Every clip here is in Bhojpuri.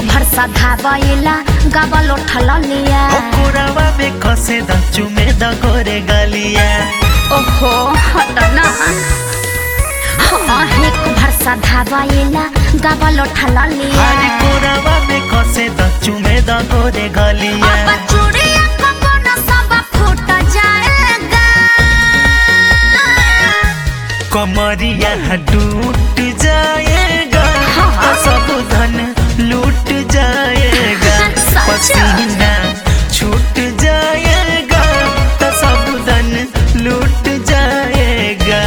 भर सधावैला गबल उठल लिया कोरावा में खसे द चुमे द गोरे गलिया ओहो हट ना हाँ एक भर सधावैला गबल उठल लिया हरे कोरावा में खसे द चुमे द गोरे गलिया अब चूड़िया कंगन सब फूट जाएगा कमरिया टूट जाएगा हाँ। सब धन लूट जाएगा सच? पसीना छूट जाएगा तो सब धन लूट जाएगा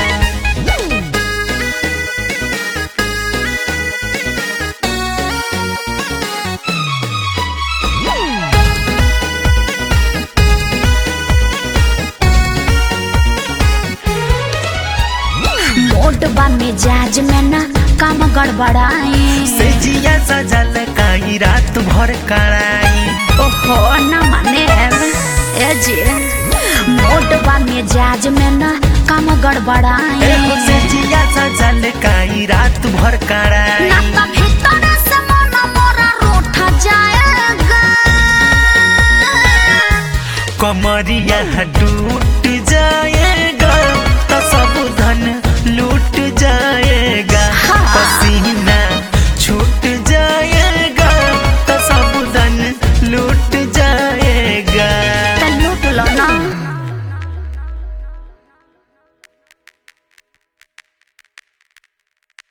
मोट बा मिजाज में ना काम गड़बड़ाए सेजिया सजल काई रात भर कराई ओहो न माने ए जी मोट बा मिजाज में ना काम गड़बड़ाए एगो सेजिया सजल काई रात भर कराई ना